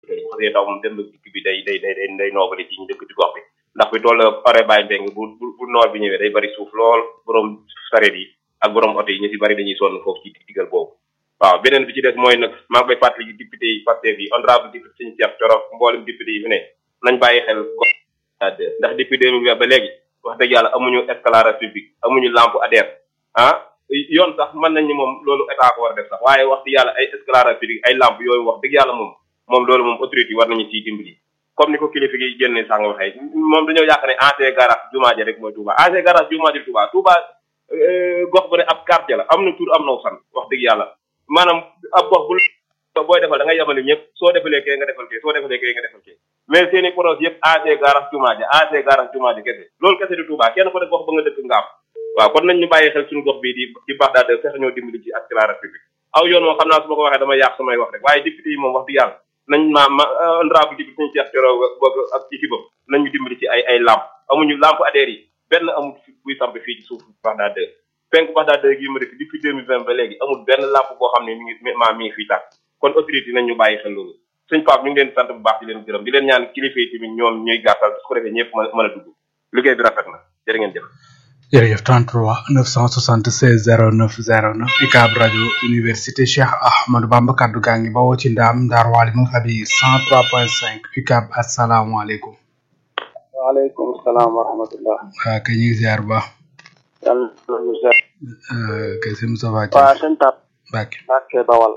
bu xasee taw moom dem ba dikk bi day day day day day noobali ci ñu dëkk ci gox bi ndax fi toll pare bàyyi mbeng bu bu bu noor bi ñëwee day bari suuf lool borom sareet yi ak borom oto yi ñu si bari dañuy sonn foofu ci digal boobu waaw beneen bi ci des mooy nag maa ngi koy fàttali député yi Pastef yi honorable député Sëñ Cheikh Thioro mboolem député yi fi ne nañ bàyyi xel ko ndax depuis 2020 ba léegi wax dëgg yàlla amuñu éclairage public amuñu lampe ADER ah yoon sax mën nañ ni moom loolu état ko war a def sax waaye wax dëgg yàlla ay éclairage public ay lampe yooyu wax dëgg yàlla moom moom loolu moom autorité yi war nañu ciy dimbali comme ni ko kilifa gi génne sax nga waxee moom dañoo yaakaar ne ancien garage jumaa ji rek mooy Touba ancien garage jumaa ji Touba Touba gox bu ne ab quartier la am na tur am na san wax dëgg yàlla maanaam ab gox bu booy defal da ngay yemale ñëpp soo defalee kee nga defal kee soo defalee kee nga defal kee mais seen i projet yëpp ancien garage jumaa ji ancien garage jumaa ji kese loolu kese di Touba kenn ko def gox ba nga dëkk nga am waaw kon nañ ñu bàyyi xel suñu gox bii di di Bagdad fexe ñoo dimbali ci ak éclairage public aw yoon moom xam naa su ma ko waxee dama yàq samay wax rek waaye député yi moom wax dëgg yàlla nañ ma ma honorable député suñu Cheikh Thioro boog ak équipe am nañ ñu dimbali ci ay ay lampe amuñu lampe ADER yi benn amul buy samp fii ci suuf Bagdad penk Bagdad gi ma dëkk depuis 2020 ba léegi amul benn lampe boo xam ne mi ngi maa mi ngi fii tàkk kon autorité nañ ñu bàyyi xel loolu sëñ Pape ñu ngi leen sant bu baax di leen gërëm di leen ñaan kilifa yi tamit ñoom ñuy gàttal su ko defee ñëpp mën mën a dugg liggéey bi rafet na jërë ngeen jëf jërëjëf 33 976 09 09 UCAB rajo université Cheikh Ahmadou Bamba kaddu gaa ngi bawoo ci ndaam Ndar Walimou Fabi 103.5 UCAB asalaamaaleykum. waaleykum salaam wa rahmatullah. waaw kay ñu ngi ziar bu baax. yàlla na ñu ziar. kay sëñ Moussa Ba. waaw sëñ Pape. Mbacke. Mbacke Bawal.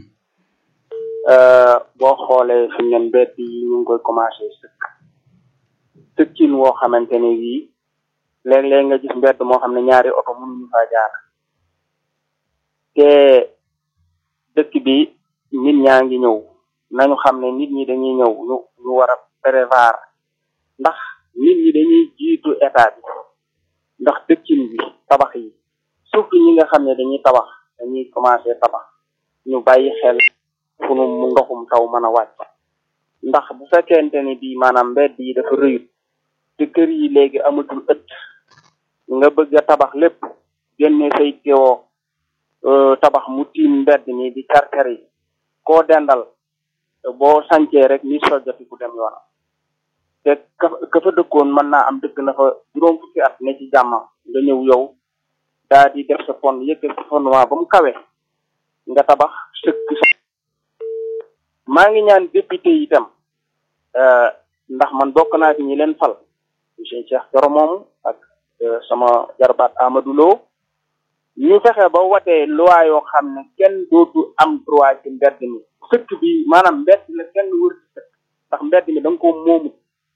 boo xoolee fi ngeen mbedd yi ñu ngi koy commencé sëkk. sëkkin woo xamante ne bii. léeg-léeg nga gis mbedd moo xam ne ñaari oto mënuñu faa jaar te dëkk bi nit ñaa ngi ñëw nañu xam ne nit ñi dañuy ñëw ñu ñu war a prévoir ndax nit ñi dañuy jiitu état bi ndax dëkkin bi tabax yi surtout ñi nga xam ne dañuy tabax dañuy commencé tabax ñu bàyyi xel fu nu mu ndoxum taw mën a wàcc ndax bu fekkente ni bii maanaam mbedd yi dafa rëyut te kër yi léegi amatul ëtt nga bëgg a tabax lépp génne say teewoo tabax mu tiim mbedd mi di karkar yi koo dendal boo sancee rek ni soljati ku dem yoonam te ka ka fa dëkkoon mën naa am dëkk na fa juróom fukki at ne ci jàmm nga ñëw yow daa di def sa fond yëkkat sa fondement ba mu kawe nga tabax sëkk sa maa ngi ñaan député yi itam ndax man bokk naa ci ñi leen fal monsieur Cheikh Thioro moomu ak sama jarbaat Amadou Lo ñu fexe ba watee loi yoo xam ne kenn dootu am droit ci mbedd mi sëkk bi maanaam mbedd la kenn wër ci sëkk ndax mbedd mi da nga ko moomu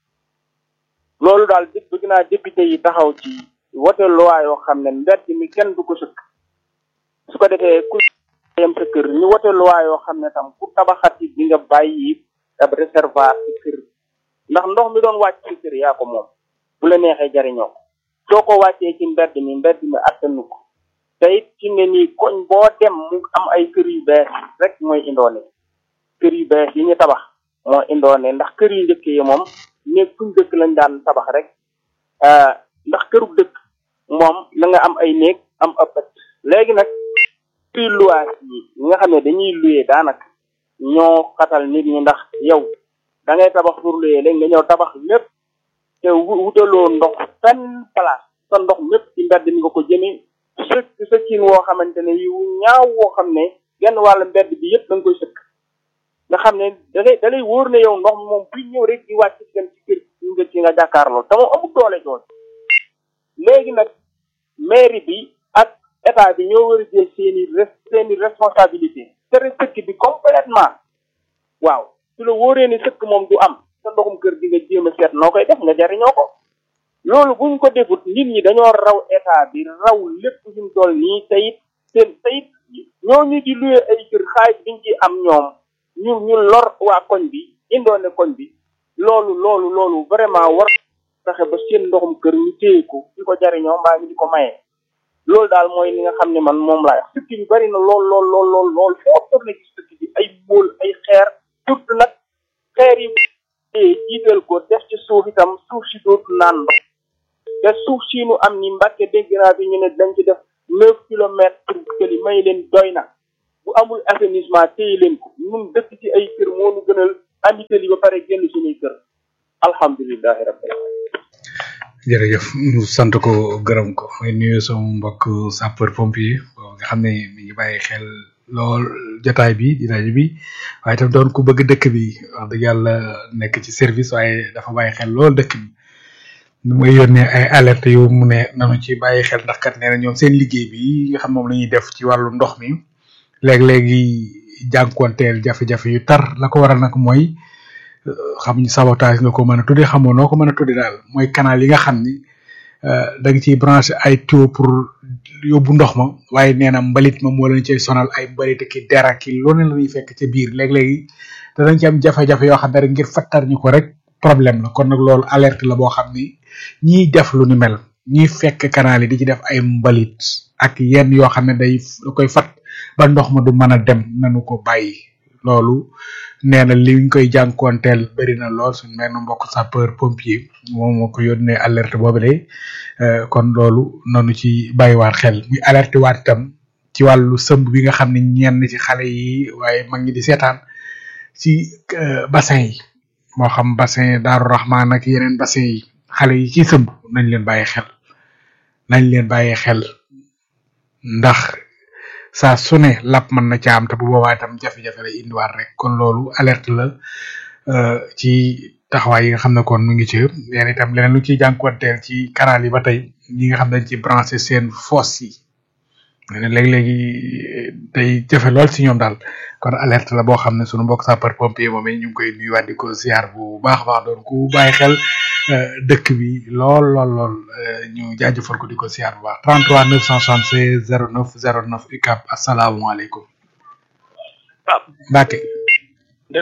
loolu daal di bëgg naa député yi taxaw ci wote loi yoo xam ne mbedd mi kenn du ko sëkk su ko defee ku yem sa kër ñu wote loi yoo xam ne tam ku tabaxati di nga bàyyi ab réservoir ci kër ndax ndox mi doon wàcc ci kër yaa ko moom bu la neexee jariñoo ko soo ko wàccee ci mbedd mi mbedd mi attanu ko te it ci ne nii koñ boo dem mu am ay kër yu bees rek mooy indoone kër yu bees yi ñu tabax moo indoone ndax kër yu njëkk yi moom néeg fuñ dëkk lañ daan tabax rek ndax kërub dëkk moom na nga am ay néeg am ab ëtt léegi nag prix luwaas yi ñi nga xam ne dañuy luyee daanaka ñoo xatal nit ñi ndax yow da ngay tabax pour luyee léegi nga ñëw tabax lépp te wutaloo ndox fenn place sa ndox mépp ci mbedd mi nga ko jëmee sëkk sëkkin woo xamante ne yu ñaaw woo xam ne genn wàll mbedd bi yëpp da nga koy sëkk nga xam ne da ngay da lay wóor ne yow ndox mi moom buy ñëw rek di wàcc gën ci kër nga ci nga jàkkaarloo te moom amul doole jooju léegi nag mairie bi ak état bi ñoo war a jël seeni seeni responsabilité tere sëkk bi complètement waaw su la wóoree ni sëkk moom du am sa ndoxum kër di nga jéem a seet noo koy def nga jariñoo ko loolu buñ ko defut nit ñi dañoo raw état bi raw lépp suñ toll nii tayit seen tayit ñooñu di luye ay kër xaalis biñ ci am ñoom ñu ñu lor waa koñ bi indoone koñ bi loolu loolu loolu vraiment war fexe ba seen ndoxum kër ñu téye ko di ko jariñoo mbaa ñu di ko maye loolu daal mooy li nga xam ne man moom laa wax sëkk bi bari na lool lool lool lool lool foo tourné ci sëkk bi ay móol ay xeer surtout nag xeer yi jiital ko def ci suuf itam suuf si dootu naan ndox te suuf si nu am ni mbàkke dégg naa bi ñu ne dañ ci def neuf kilomètres pour que li may leen doy na bu amul assainissement téye leen ko ñun dëkk ci ay kër moo nu gënal andi tëli ba pare génn suñuy kër alhamdulilahi rabbil alamin jërëjëf ñu sant ko gërëm ko may nuyu sama mbokk sapeur pompier nga xam ne mi ngi bàyyi xel lool jotaay bi di rajo bi waaye tam doon ku bëgg dëkk bi wax dëgg yàlla nekk ci service waaye dafa bàyyi xel lool dëkk bi nu may yónnee ay alerte yu mu ne nanu ci bàyyi xel ndax kat nee na ñoom seen liggéey bi nga xam moom la ñuy def ci wàllu ndox mi léeg-léegi jànkuwanteel jafe-jafe yu tar la ko waral nag mooy xam ñu sabotage nga ko mën a tuddee xamoo noo ko mën a tuddee daal mooy canal yi nga xam ni da nga ciy branché ay tuyau pour yóbbu ndox ma waaye nee na mbalit ma moo leen cay sonal ay mbalit ki dera ki lu ne la ñuy fekk ca biir léeg-léegi danañ ci am jafe-jafe yoo xam ne rek ngir fattar ñu ko rek problème la kon nag loolu alerte la boo xam ni ñiy def lu ni mel ñiy fekk canal yi di ci def ay mbalit ak yenn yoo xam ne day da koy fat ba ndox ma du mën a dem nanu ko bàyyi loolu nee na li ñu koy jànkuwanteel bëri na lool suñ benn mbokk sapeur pompier moom moo ko yónnee alerte boobu de kon loolu nanu ci bàyyiwaat xel muy alerte waat itam ci wàllu sëmb bi nga xam ne ñenn ci xale yi waaye mag ñi di seetaan ci bassin yi moo xam bassin Daaru Rahman ak yeneen bassin yi xale yi ci sëmb nañ leen bàyyi xel nañ leen bàyyi xel ndax saa su ne lap mën na ca am te bu boobaa itam jafe-jafe lay indiwaat rek kon loolu alerte la ci taxawaay yi nga xam ne kon mu ngi ci yéen itam leneen lu ciy jànkuwanteel ci canal yi ba tey ñi nga xam dañ ci branché seen fosse yi ne léegi-léegi day jafe lool si ñoom daal kon alerte la boo xam ne sunu mbokk sapeur pompier moom ñu ngi koy nuyuwaat di ko ziar bu baax a baax doon ku bàyyi xel dëkk bi lool lool lool ñu jaajëfal ko di ko ziar bu baax 33 976 09 09 UCAB asalaamaaleykum. Pape. Mbacke. def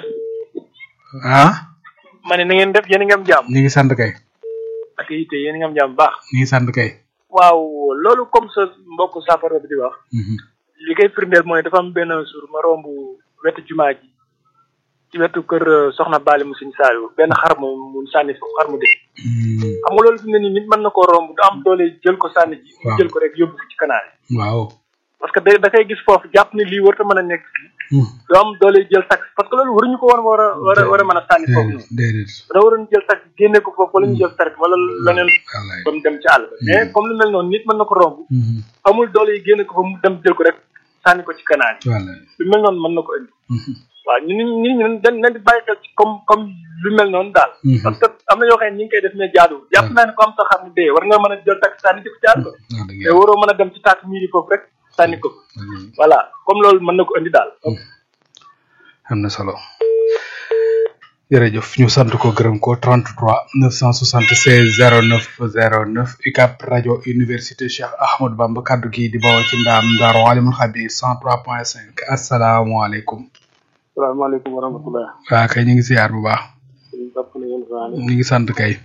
ah. ma ne na ngeen def yéen a ngi am jàmm. ñu ngi sant kay. ak yitte yéen a ngi am jàmm bu baax. ñu ngi sant kay. waaw loolu comme sa mbokk saafara bi di wax. li koy firndeel mooy dafa am benn jour ma romb wetu jumaa ji ci wetu kër Soxna Bali mu Sëñ Saaliw benn xar mu mu sànni foofu xar mu dee. xam nga loolu fi mu ne nii nit mën na koo romb du am doole jël ko sànni ji. waaw jël ko rek yóbbu ko ci canal yi. waaw. parce que da da koy gis foofu jàpp ni lii warut a mën a nekk fii. du am doole jël tax parce que loolu waruñu ko woon war a war a war a mën a sànni foofu noonu. déedéet. da waroon jël tax génne ko foofu wala ñu jël taret wala leneen wallaay. ba mu dem ci àll ba mais comme lu mel noonu nit mën na ko romb amul doole yi génne ko fa mu dem jël ko rek sànni ko ci canal yi wallaay. lu mel noonu mën na ko indi waaw ñu ñu ñu dañ dañ di bàyyi xel ci comme comme lu mel noonu daal parce que am na yoo xam ne ñi ngi koy def mais jaaduwul jàpp naa ne ko am sa xam ne dee war nga mën a jël tax sànni ci ko ci àll ba wax dëgg mais yàlla. waroo mën a dem ci taat miiri foofu rek sànni ko voilà comme loolu mën na ko indi daal am na solo jërëjëf ñu sant ko gërëm ko 33 976 09 09 UCAB rajo université Cheikh Ahmadou Bamba kaddu gi di bawoo ci ndaam Ndaro Alimul Xabir 103.5 asalaamaaleykum. salaamaaleykum wa rahmatulah waa kay ñu ngi siyaar bu baax ñu topp na yéen faane ñu ngi sant kay.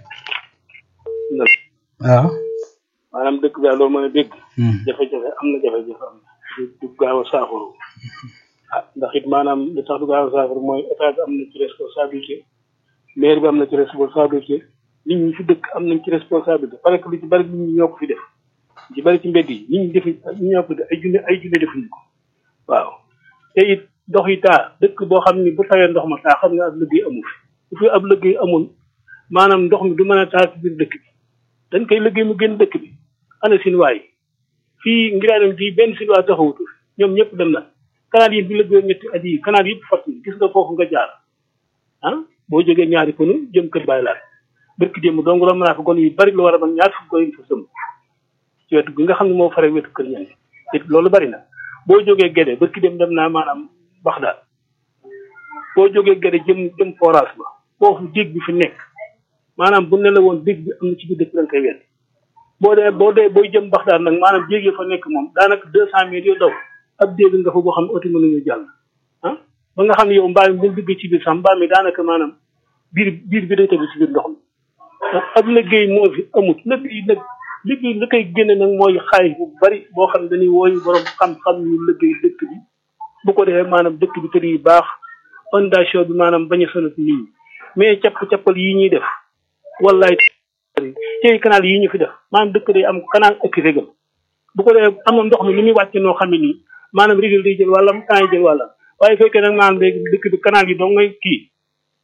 waaw. maanaam dëkk bi daal loolu mën a dégg Hmm. jafe-jafe am na jafe-jafe am na du du gaaw a saafaru ah ndax it maanaam li tax du gaaw a saafaru mooy état bi am na ci responsabilité maire bi am na ci responsabilité nit ñi fi dëkk am nañ ci responsabilité parce que lu ci bari nit ñi ñoo ko fi def lu ci bari ci mbedd yi nit ñi defi ñi ñoo ko def ay junne ay junne defuñu ko waaw te it ndox yi taa dëkk boo xam ni bu tawee ndox ma taa xam nga ab liggéey amu fi bu fi ab liggéey amul maanaam ndox mi du mën a taa ci biir dëkk bi dañ koy liggéey mu génn dëkk bi ana sinuwaay fii ngiraanam fii benn sinuwaay taxawutu ñoom ñëpp dem na canal yi bi liggéey ñetti at yi canal yëpp fatt na gis nga foofu nga jaar ah boo jógee ñaari pënu jëm kër bàyyi laat bërki démb dong la mën a fa gon yu bari lu war a man ñaar fukk gon yu fa sëmb ci wetu gi nga xam ne moo fare wetu kër ñan it loolu bari na boo jógee Gédé bërki démb dem naa maanaam Baxdaad boo jógee Gédé jëm jëm forage ba foofu dig bi fi nekk maanaam bu ne la woon dig bi am na ci biir dëkk lañ koy wedd boo dee boo dee booy jëm Baxdaad nag maanaam jéeg yi fa nekk moom daanaka deux cent mètres yoo daw ab dégg nga fa boo xam ne oto mënuñu jàll ah ba nga xam ne yow mbaam mi bu duggee ci biir sax mbaam mi daanaka maanaam biir biir bi day tegu ci biir ndox mi ah ab liggéey moo fi amut liggéey nag liggéey li koy génne nag mooy xaalis bu bari boo xam ne dañuy wooyu borom xam-xam yu liggéey dëkk bi bu ko defee maanaam dëkk bi kër yi baax fondation bi maanaam bañ a sonat nit ñi mais capp-cappal yi ñuy def wallaay tey canal yi ñu fi def maanaam dëkk day am canal ak régal bu ko defee am na ndox mi ni muy wàcce noo xam ne nii maanaam régal day jël wàllam temps yi jël wàllam waaye fekkee nag maanaam léegi dëkk bi canal yi dong ngay kii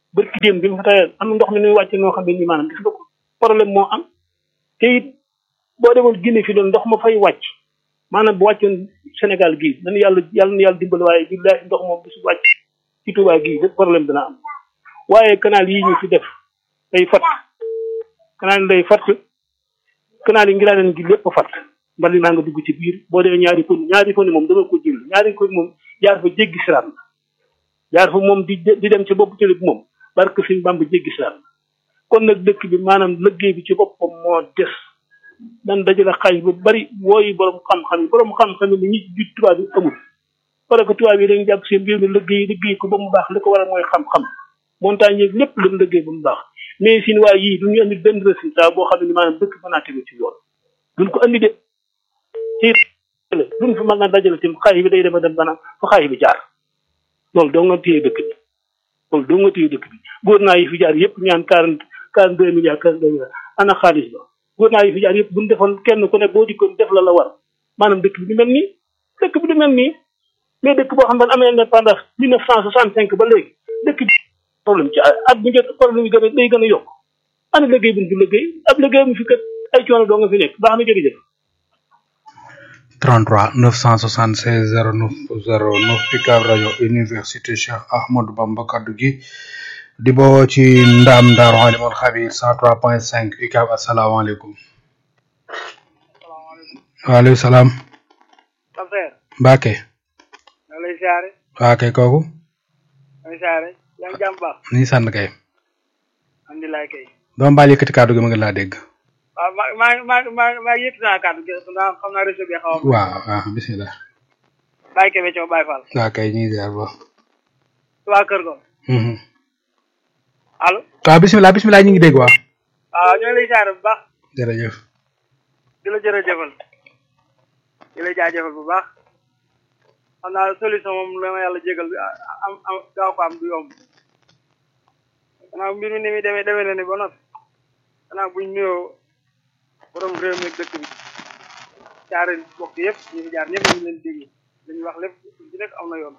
bërki déem bi mu fa tawee am ndox mi nuy wàcce noo xam ne nii maanaam gis nga ko problème moo am te it boo demoon Guinée fi doon ndox ma fay wàcc maanaam bu wàccoon Sénégal gii nañu yàlla yàlla na yàlla dimbali waaye billahi ndox moom bu su wàcc ci Touba gii lépp problème dina am waaye canal yi ñu fi def day fat canal yi day fat canal yi ngi laa leen gi lépp fat mbali naa nga dugg ci biir boo dee ñaari kon ñaari kon moom dama ko jël ñaari kon moom jaar fa jéggi siraat jaar fa moom di di dem ci bopp télé bi moom barke suñ bamb jéggi siraat kon nag dëkk bi maanaam liggéey bi ci boppam moo des dan dajale xaalis bu bari wooyi borom xam-xam yi borom xam-xam yi ñi ci tubaab bi amul parce que tubaab yi dañu jàpp seen mbir mi liggéey liggéey ko ba mu baax li ko waral mooy xam-xam montagne yeeg lépp lañ liggéey ba mu baax mais sin waa yii duñu andi benn résultat boo xam ne ni maanaam dëkk mën naa tegu ci yoon duñ ko andi de ci duñ fa mën naa dajale tim xaalis bi day dem a dem banaan fa xaalis bi jaar loolu doo nga téye dëkk bi loolu doo nga téye dëkk bi góor naa yi fi jaar yëpp ñaan quarante quarante deux milliards quarante deux milliards ana xaalis ba góor naa yi fi jaar yëpp buñ defoon kenn ku ne boo dikkoon def la la war maanaam dëkk bi du mel nii dëkk bi du mel nii mais dëkk boo xam ne amee indépendance mille neuf cent soixante cinq ba léegi dëkk bi problème ci at bu njëkk problème yi gën a day gën a yokk ana liggéey buñ fi liggéey ab liggéey mu fi kat ay coono doo nga fi nekk baax na jërëjëf 33 976 09 09 UCAB rajo université Cheikh Ahmadou Bamba kaddu gi di boo ci ndam Daaru Alimul Xabir 103.5 UCAB asalaamaaleykum. waaleykum salaam. Mbacke. maa lay siyaare. waa kay kooku. maa ngi siyaare. yaa ngi jàmm baax. ni sant kay. alhamdulilah kay. doo mbaal yëkkati kaddu gi ma ngi laa dégg. waaw maa maa maa maa maa yëkkati naa kàddu gi ndax xam naa réseau bi xaw a. waaw waaw bisimilah. Baye Kébé Thiaw Baye Fall. waa kay ñu ngi ziar ba. waa Kër Go. allo. waaw bisimilah bisimilah ñu ngi dégg waa. waaw ñoo ngi lay siyaare bu baax. jërëjëf. di la jërëjëfal. di la jaajëfal bu baax. xam naa solution moom la ma yàlla jégal bi am am gaaw ko am du yomb. xanaa mbir mi ni muy demee demee na ni ba noppi. xanaa buñ nuyoo borom réew mi dëkk bi jaare bokk yëpp ñu fi jaar ñëpp ñu leen déglu dañuy wax lépp ci nekk am na yoon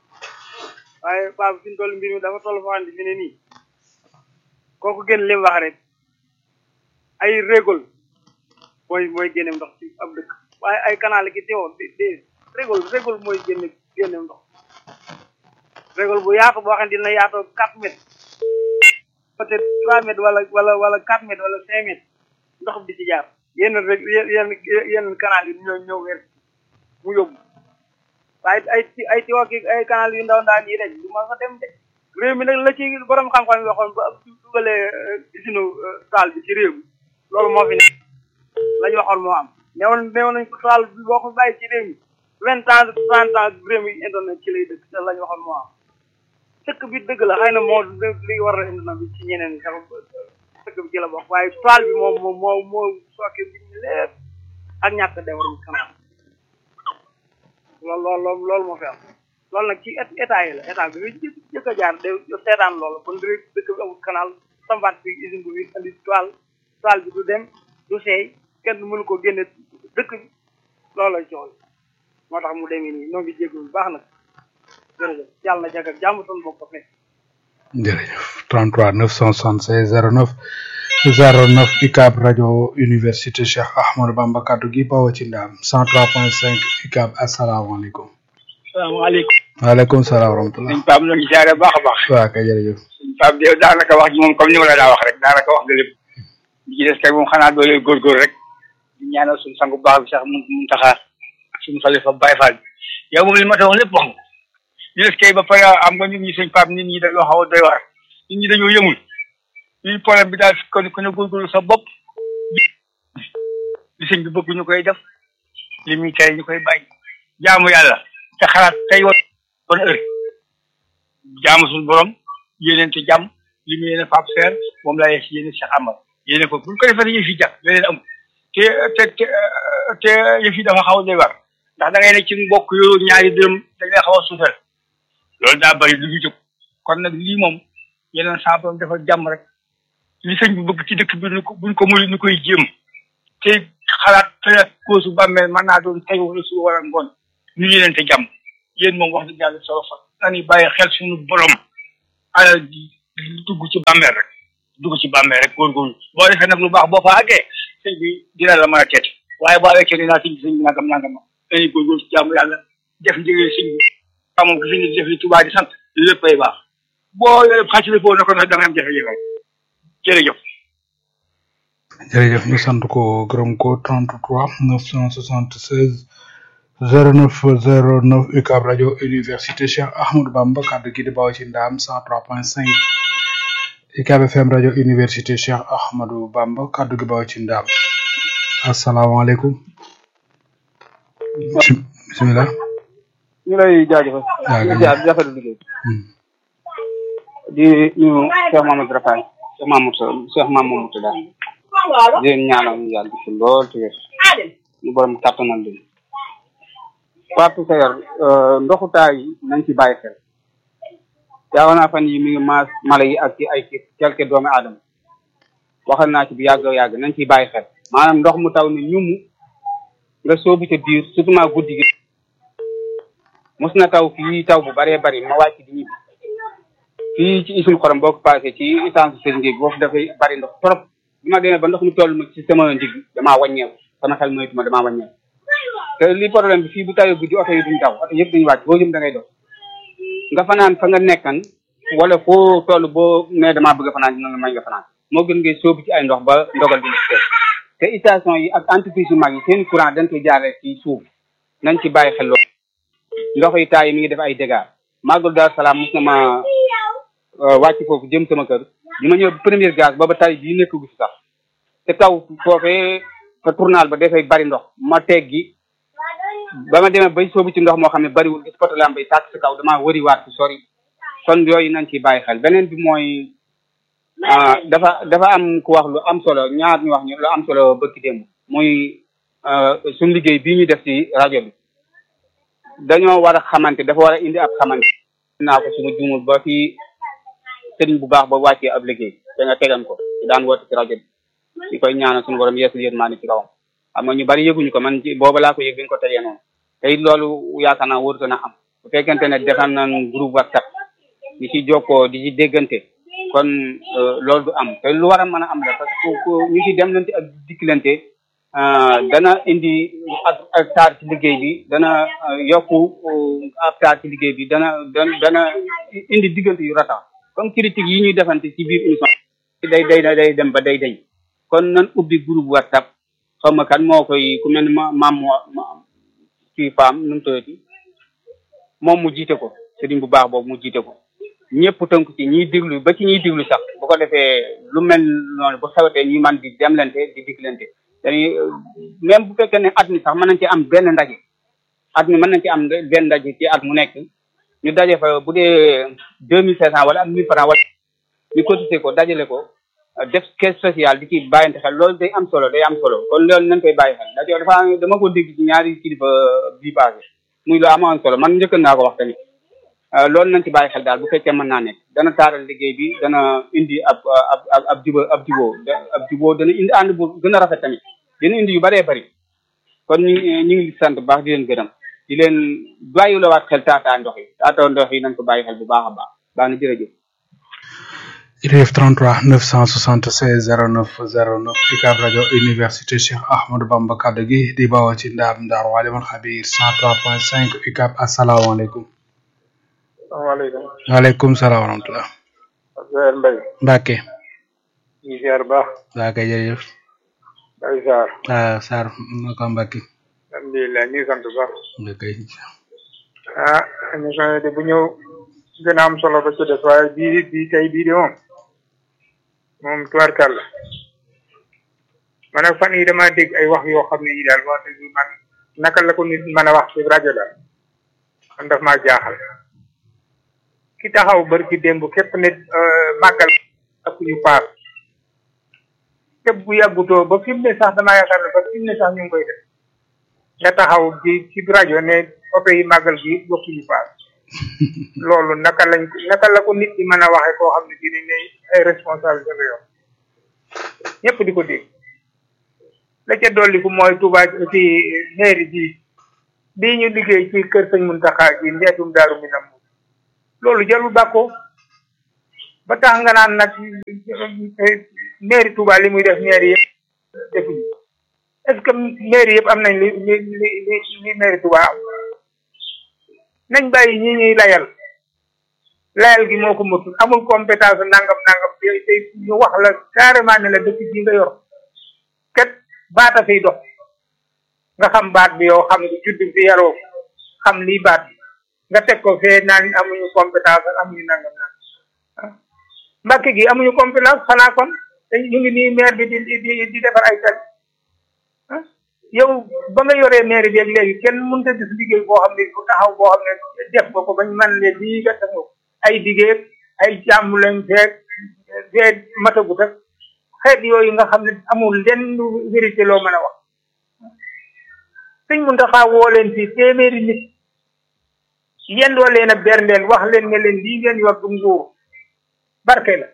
waaye paa bi fi ñu toll mbir mi dafa toll foo xam ne fi ne nii kooku gën lim wax rek ay régol mooy mooy génneem ndox ci ab dëkk waaye ay canal ki teewoo di di régol régol mooy génne génneem ndox régol bu yaatu boo xam ne dina yaatoo quatre mètres peut-être trois mètres wala wala wala quatre mètres wala cinq mètres ndox bi di ci jaar yenn rek yenn yenn canal yi ñoo ñëw weer mu yóbbu waaye ay ay tiwa ki ay canal yu ndaw ndaan yi rek du ma fa dem de réew mi nag la ci borom xam-xam yi waxoon ba dugalee usine taal bi ci réew mi loolu moo fi ne la ñu waxoon moo am newoon newoon nañ ko taal bi boo ko bàyyi ci réew mi vingt ans trente ans réew mi internet ci lay dëkk te la ñu waxoon moo am dëkk bi dëgg la xëy na moo li war a internet bi ci ñeneen ñi sax dëkk bi ci la bokk waaye toile bi moom moom moo moo sooke bi lépp ak ñàkk defarum kanam loolu loolu loolu moo fi am loolu nag ci état yi la état bi bi jëkk a jaar de seetaan loolu kon dëkk dëkk bi amul canal sambaat bi usine bu fi andi toile toile bi du dem du seey kenn mënu ko génne dëkk bi loolu la coow moo tax mu demee nii ñoo ngi jégalu bu baax nag jërëjëf yàlla na jag ak jàmm ton bokk ko fekk jërëjëf 33 976 09 09 UCAB rajo université Cheikh Ahmadou Bamba kaddu gi bawoo ci ndaam 103.5 UCAB asalaamaaleykum. salaamaaleykum. waaleykum salaam wa rahmatulah. sëñ Pape ñoo ngi siyaare baax a baax. waaw kay jërëjëf. sëñ Pape de daanaka wax ji moom comme ni ma la daa wax rek daanaka wax nga lépp. li ci des kay moom xanaa doole góorgóor rek. di ñaanal suñu sangu baax bi sax mu mu taxaar suñu xalifa Baye Fall bi. yow moom li ma ta wax lépp wax nga. li des kay ba pare am nga nit ñi sëñ Pape nit ñi dañoo xaw a doy waar. nit ñi dañoo yëmul. lii problème bi daal kon ku ne góorgóorlu sa bopp. li sëñ bi bëgg ñu koy def. li muy tere ñu koy bàyyi. jaamu yàlla te xalaat tey woon bonne heure jaamu suñu borom yéeneen te jàmm li mu yéene Pape Seer moom laa yees yéene Cheikh Amar yéene ko bu ñu ko defee yëf yi jàpp leneen amul te te te te yëf yi dafa xaw a doy war ndax da ngay ne ci mbokk yooyu ñaari dërëm dañ lay xaw a suufeel loolu daa bëri lu ñu jóg kon nag lii moom yeneen saa borom dafa jàmm rek li sëñ bi bëgg ci dëkk bi ñu ko buñ ko muy ñu koy jéem te xalaat te koosu bàmmeel mën naa doon tey wala su war a ngoon ñu yéeneen te jàmm yéen moom wax dëgg yàlla solo fa nañu bàyyi xel suñu borom alal ji dugg ci bàmmeel rek dugg ci bàmmeel rek góorgóorlu boo defee nag lu baax boo fa àggee sëñ bi dina la mën a teet waaye boo awee kenn naa sëñ bi sëñ bi nangam nangam dañuy góorgóorlu ci jaamu yàlla def njëgee sëñ bi xamoon ko fi ñu def li Tuubaa di sant léppay baax boo yore xàccali foofu na ko nag da nga am jafe-jafe jërëjëf jërëjëf ñu sant ko gërëm ko 33 976 09 09 UCAB rajo université Cheikh Ahmadou Bamba kàddu gi di bawoo ci ndaam 103.5 UCAB FM rajo université Cheikh Ahmadou Bamba kàddu gi bawoo ci ndaam asalaamaaleykum bisimilah ñu lay jaajëfal. waaw di jaar di rafetlu liggéey. di ñu Cheikh Mamadou Rafaay Cheikh Mamadou Cheikh Mamadou daal di leen ñaanal ñu yàgg fi lool te wér ñu borom kàttanal leen. Fatou Seye ndoxu taay yi nañ ci bàyyi xel. yaakaar naa fan yi mi ngi maas mala yi ak ci ay quelque doomi aadama waxal naa ci bu yàgg yàgg nañ ciy bàyyi xel maanaam ndox mu taw ni ñum nga soobu ca biir surtout maa guddi gi mos na taw fii taw bu bëree bëri ma wàcc di ñibbi fii ci isul xorom boo ko passé ci essence sëriñ bi boofu dafay bëri ndox trop bi ma demee ba ndox mi toll ma ci sama ndigg damaa wàññeeku sama xel moytu ma damaa wàññeeku te li problème bi fii bu tawee guddi oto yi duñ taw oto yëpp dañuy wàcc boo jëm da ngay dox nga fanaan fa nga nekkan wala foo toll boo nee damaa bëgg a fanaan dina la may nga fanaan moo gën ngay sóobu ci ay ndox ba ndogal bi la ci te station yi ak entreprise yu mag yi seen courant dañ koy jaaree ci suuf nañ ci bàyyi xel loolu ndox yi taay yi mi ngi def ay dégâts màggal Daaru Salaam mos na ma wàcc foofu jëm sama kër bi ma ñëw première gaz booba tay bii nekk gu fi sax te taw foofee fa tournal ba dafay bari ndox ma teggi ba ma demee bay soobu ci ndox moo xam ne bariwul gis poto lampe yi tàkk si kaw damaa wëri waat ci sori kon yooyu nañ ciy bàyyi xel beneen bi mooy dafa dafa am ku wax lu am solo ñaar ñu wax ñu lu am solo bëkki démb muy suñu liggéey bii ñu def ci rajo bi dañoo war a xamante dafa war a indi ab xamante naa ko suñu juumul ba fi sëriñ bu baax ba wàccee ab liggéey da nga tegan ko daan woote ci rajo bi di koy ñaanal suñu borom yeesul yéen maa ni ci kawam xam nga ñu bari yëguñu ko man ci booba laa ko yëg bi ñu ko tegee noonu te it loolu yaakaar naa wóorutoon a am bu fekkente ne defal nañ groupe whatsapp di ci jokkoo di ci déggante kon loolu du am te lu war a mën a am la parce que ñu ci dem lante ak dikkilante dana indi ak ak taar ci liggéey bi dana yokku ak taar ci liggéey bi dana dana dana indi diggante yu ratax comme critique yi ñuy defante ci biir émission day day day dem ba day day kon nan ubbi groupe whatsapp xaw ma kan moo koy ku mel ni ma maam moo ci faam nu mu tëddati moom mu jiite ko sëriñ bu baax boobu mu jiite ko ñëpp tënk ci ñiy diglu ba ci ñiy diglu sax bu ko defee lu mel noonu bu xewatee ñuy man di demlante di diglante dañuy même bu fekkee ne at mi sax mën nañ ci am benn ndaje at mi mën nañ ci am benn ndaje ci at mu nekk ñu daje fa bu dee deux mille cinq cent wala am mille francs wala ñu cotiser ko dajale ko def caisse sociale di ci bàyyante xel loolu day am solo day am solo kon loolu nañ koy bàyyi xel ndax dafa dama ko dégg ci ñaari kilifa bii passé muy lu amoon solo man njëkk naa ko wax tamit loolu nañ ci bàyyi xel daal bu fekkee mën naa nekk dana taaral liggéey bi dana indi ab ab ab ab juba ab juboo ab juboo dana indi ànd bu gën a rafet tamit dina indi yu bëree bëri kon ñu ñu ngi sant bu baax di leen gërëm di leen bàyyi la waat xel taataa ndox yi taataa ndox yi nañ ko bàyyi xel bu baax a baax baax na jërëjëf jërëjëf 33 976 09 09 UCAB rajo université Cheikh Ahmadou Bamba kaddu gi di bawoo ci ndaam Ndar Walimul Xabir 103.5 UCAB asalaamaaleykum. waaleykum. waaleykum salaam wa rahmatulah. Abdoulaye Mbaye. Mbacke. ñu ziar baax. waa kay jërëjëf. Baye Sarr. ah Sarr naka Mbacke. alhamdulilah ñu ngi sant bu baax. kay. ah émission yi de bu ñëw gën a am solo ba ci des waaye bii bii tey bii de moom moom tubaarkàlla man nag fan yi dama dégg ay wax yoo xam ne yi daal wax dëgg man naka la ko nit mën a wax ci rajo daal man daf maa jaaxal ki taxaw bari ci démb képp nit màggal ak ñu paas képp bu yàggutoo ba fi mu ne sax damaa yaakaar ne ba fi mu ne sax ñu ngi koy def nga taxaw ci ci rajo ne oto yi màggal gi yëpp waxuñu paas loolu naka lañ naka la ko nit ñi mën a waxee koo xam ne dinañ ne ay responsabilité la yor ñëpp di ko dégg la ca dolli ku mooy Touba ci mairie bi bii ñu liggéey ci kër sëñ Muntaxa ji ndeetum daaru minam loolu jarul bàkkoo ba tax nga naan nag mairie Touba li muy def mairie yëpp defuñu est-ce que mairie yëpp am nañ li li li li li mairie Touba am nañ bàyyi ñi ñuy layal layal gi moo ko mëtul amul compétence nangam nangam te ñu wax la carrément ne la dëkk bii nga yor kat baata fiy dox nga xam baat bi yow xam nga judd fi yaroo xam lii baat bi nga teg ko fee naan amuñu compétence amuñu nangam nangam mbàkk gi amuñu compétence xanaa kon te ñu ngi nii maire bi di di di defar ay tali yow ba nga yoree maire bi ak léegi kenn mënut a gis liggéey boo xam ne bu taxaw boo xam ne def nga ko bañ man leen lii nga def ay liggéey ay jàmm lañ feeg feeg matagut ak xeet yooyu nga xam ne amul lenn vérité loo mën a wax sëñ Muntaxa woo leen fii téeméeri nit yendoo leen a berndeel wax leen ne leen lii ngeen yor du nguur barke la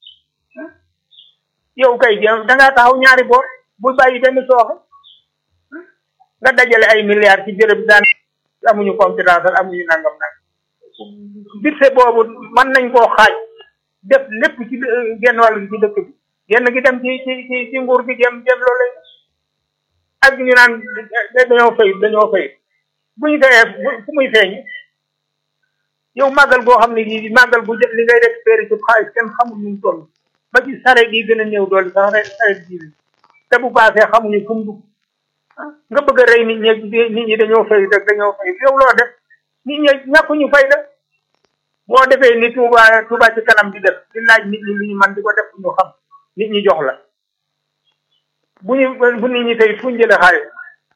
yow kay da ngaa taxaw ñaari boor bu bàyyi benn sooxe nga dajale ay milliards ci béréb daan amuñu compétence amuñu nangam nag budget boobu mën nañ koo xaaj def lépp ci genn wàll ci dëkk bi genn gi dem ci ci ci ci nguur gi dem dem loolu ak ñu naan dañoo fay dañoo fay bu ñu fayee fu muy feeñ yow màggal goo xam ne lii màggal bu jot li ngay récupéré ci xaalis kenn xamul nu mu toll ba ci sareet yi gën a néew doole sax rek sareet ji te bu paasee xamuñu fu mu dugg nga bëgg a rey nit ñi nit ñi dañoo fay rek dañoo fay yow loo def nit ñi ñàkkuñu fay la boo defee ni Touba Touba ci kanam di def di laaj nit ñi lu ñu man di ko def ñu xam nit ñi jox la bu ñu bu nit ñi tey fu ñu jëlee xaalis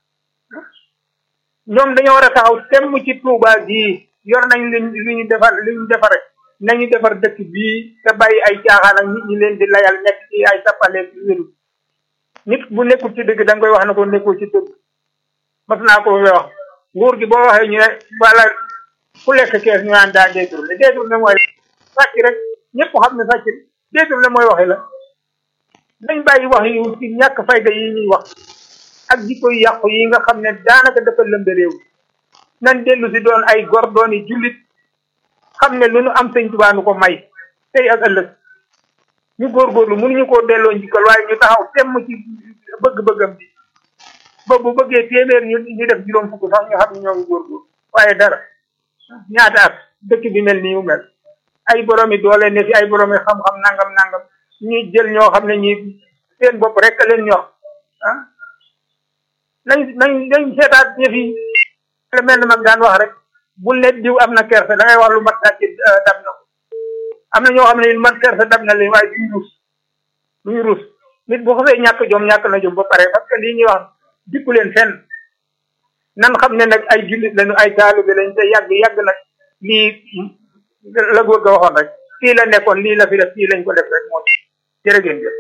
ñoom dañoo war a taxaw temm ci Touba gii yor nañ luñ lu ñu defar lu ñu defare nañu defar dëkk bii te bàyyi ay caaxaan ak nit ñi leen di layal nekk ci ay tappale ci wéru nit bu nekkul ci dëgg da nga koy wax ne ko nekkul ci dëgg mas naa ko wax nguur gi boo waxee ñu ne wala ku lekk kees ñu naan daa détourné détourné mooy sàcc rek ñëpp xam ne sàcc détourné mooy waxe la dañ bàyyi wax yu ci ñàkk fayda yi ñuy wax ak jikko yu yàqu yi nga xam ne daanaka dafa lëmbe réew nan dellu si doon ay gor dooni jullit xam ne lu nu am sëñ Tuubaa nu ko may tey ak ëllëg ñu góorgóorlu mënuñu koo delloo njikkal waaye ñu taxaw temm ci bëgg-bëggam bi ba bu bëggee téeméer ñu ñu def juróom fukk sax ñu xam ne ñoo ngi góorgóorlu waaye dara ñaata at dëkk bi mel nii mu mel ay boromi doole ne fi ay boromi xam-xam nangam nangam ñuy jël ñoo xam ne ñi seen bopp rek leen ñor ah nañ nañ nañ seetaat yëf yi le mel na mag daan wax rek bul ne diw am na kersa da ngay wax lu mat sàcc dab na ko am na ñoo xam ne lu mat kersa dab na leen waaye duñu ruus duñu ruus nit bu xasee ñàkk jom ñàkk na jom ba pare parce que lii ñuy wax dikku leen fenn nan xam ne nag ay jullit lañu ay taalibe lañ te yàgg yàgg nag lii la góor ga waxoon rek fii la nekkoon lii la fi def fii lañ ko def rek moo jërë ngeen jëf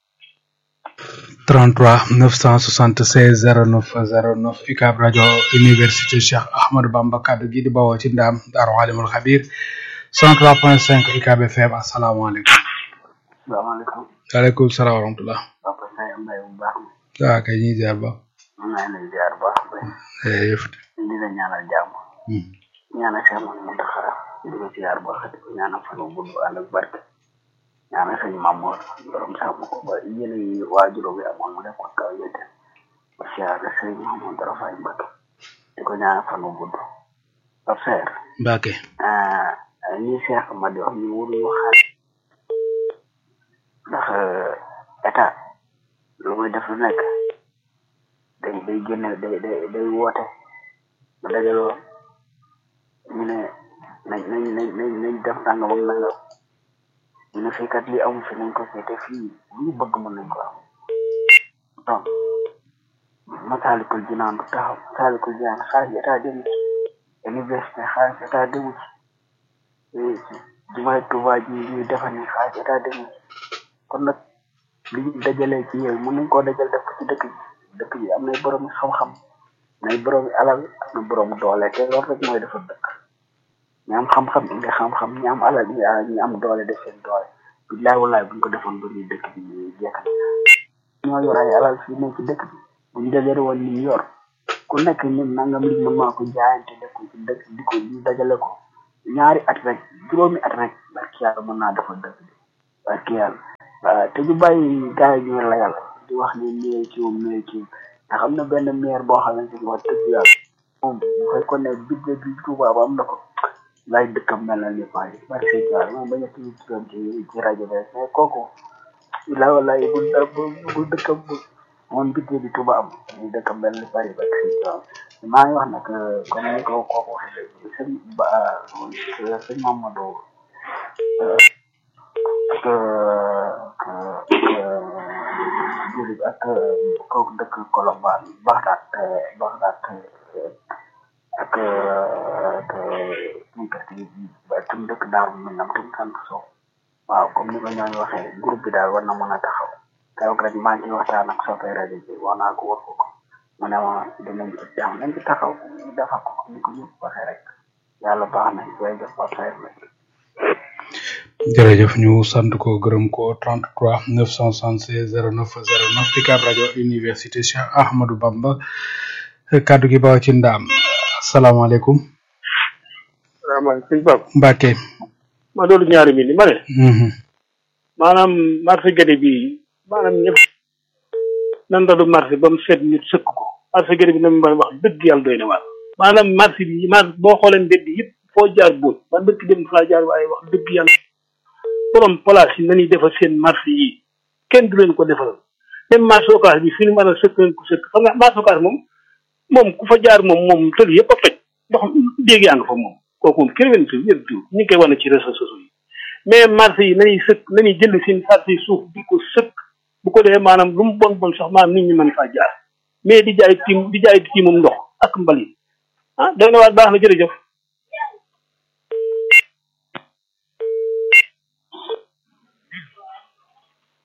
33 976 09 09 UCAB rajo université Cheikh Ahmadou Bamba kaddu gi di bawoo ci ndaam Daaru Alimul Xabir 103.5 UCAB FM asalaamaaleykum. salaamaaleykum. waaleykum salaam wa rahmatulah. papa Saye Mbaye bu baax. waaw kay ñuy ziar ba. maa ngi lay ziar bu baax. jërëjëf. di la ñaanal jàmm. ñaanal Cheikh Mountakha di ko ziar bu baax di ko ñaanal fan bu gudd ànd ak barke. ñaanal sëñ Mamour borom sàmm ko ba yéene yi waajuróom yi amoon mu def ko kaw yëte ba siyaare sëñ Mamour Darafaay Mbacke di ko ñaanal fan bu gudd. ba feer. Mbacke. ñi Cheikh ma di wax ñu waruñu xaar ndax état lu muy def lu nekk day day génne day day day woote ba dajaloo ñu ne nañ nañ nañ nañ nañ def nangam ak nangam ñu ne fii kat lii amu fi nañ ko fii te fii lu ñu bëgg mën nañ ko am donc masaalikul jinaan du taxaw masaalikul jinaan xaalis état demu ci université xaalis état demu ci jumaay Tuubaa ji ñuy defar ni xaalis état demu ci kon nag li ñu dajalee ci yow mën nañ koo dajal def ko ci dëkk bi dëkk bi am nay borom xam-xam nay borom alal am na borom doole te loolu rek mooy defar dëkk ñi am xam-xam indi xam-xam ñi am alal ñi am doole def seen doole billaay wallaay buñ ko defoon ba ñuy dëkk bi ñuy jeexal ñoo yor ay alal fii nekk ci dëkk bi buñ dajale woon ni yor ku nekk ñun nangam li mën maa ko jaayante def ko ci dëkk di ko ñu dajale ko ñaari at rek juróomi at rek barki yàlla mën naa defal dëkk bi barki yàlla waaw te ñu bàyyi gars yi ñuy layal di wax ni maire ci moom maire ci ndax am na benn maire boo xamante ni wax dëgg yàlla moom bu fekkoon ne budget bi Touba ba am na ko lay dëkkam mel na ni Paris barki yàlla moom bañ a tudd turam ci ci rajo bi mais kooku la walaay bu bu bu dëkkam bu moom budget bi Touba am ñu dëkkam mel ni Paris barki yàlla maa ngi wax nag comme ni ko kooku waxee léegi sëñ ba sëñ Mamadou ak ak jërëjëf ak kooku dëkk Colobane Baxdaat Baxdaat ak ak suñu kër gi ba tam dëkk Daaru Minam tam sant Sow waaw comme ni ko ñooñu waxee groupe bi daal war na mën a taxaw keroog rek maa ngi waxtaan ak soppee rajo bi wax naa ko wax ko mu ne ma dinañ ci jàmm nañ ci taxaw ñu defal ko comme ni ko ñëpp waxee rek yàlla baax na jërëjëf Pape Saer la jërëjëf ñu sant ko gërëm ko 33 976 09 09 UCAB rajo université Cheikh Ahmadou Bamba kaddu gi baw ci ndaam asalaamaaleykum salaamaaleykum sëñ Pape Mbacke ma doolu ñaari mi ni ma ne maanaam marché gade bi maanaam ñëpp nan dalu marché ba mu seet nit sëkk ko marché gade bi na mu wax dëgg yàlla doy na waar maanaam marché bi marché boo xoolee mbedd yëpp foo jaar bóot man dëkk dem faa jaar waaye wax dëgg yàlla borom place yi nañuy defar seen marché yi kenn du leen ko defaral même marché occas bi fi ñu mën a sëkk leen ko sëkk xam nga marché occas moom moom ku fa jaar moom moom tël yëpp a toj ndox déeg yaa nga fa moom kooku moom kenn wen fi yëpp diw ñu ngi koy wane ci réseaux sociaux yi mais marché yi nañuy sëkk nañuy jënd seen marché yi suuf di ko sëkk bu ko defee maanaam lu mu bon bon sax maanaam nit ñi mën faa jaar mais di jaay tiim di jaay tiimum ndox ak mbalit ah day na waat baax na jërëjëf